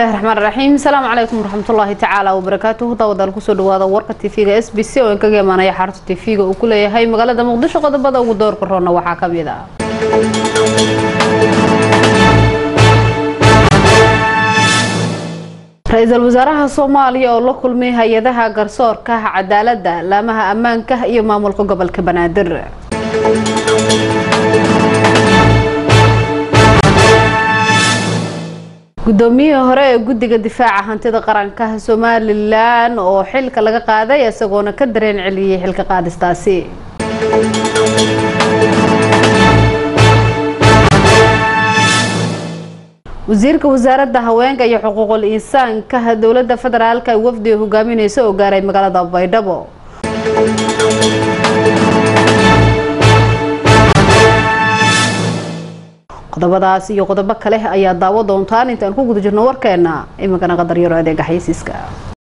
bismillahi raxmaan raxiim asalaamu calaykum waraxmatullaahi tacaala wabarakaatuhu daawadaal kusoo dhawaada warka tv-ga s b c oo inkaga imaanaya xarunta tv-ga uu ku leeyahay magaalada muqdisho qodobada ugu doorka roonna waxaa ka mid ah ra-iisul wasaaraha soomaaliya oo la kulmay hay-adaha garsoorka cadaaladda laamaha ammaanka iyo maamulka gobolka banaadir guddoomiyihii hore ee guddiga difaaca hantida qaranka somalilan oo xilka laga qaaday isagoona ka dareen celiyey xilka qaadistaasi wasiirka wasaaradda haweenka iyo xuquuqul insaanka dowladda federaalk ay wafdiga hogaamineysa oo gaaray magaalada baydhabo qodobadaas iyo qodobo kale ayaa daawo doontaan intaan ku guda jirno warkeena iminkana qadar yaro adeega xaysiiska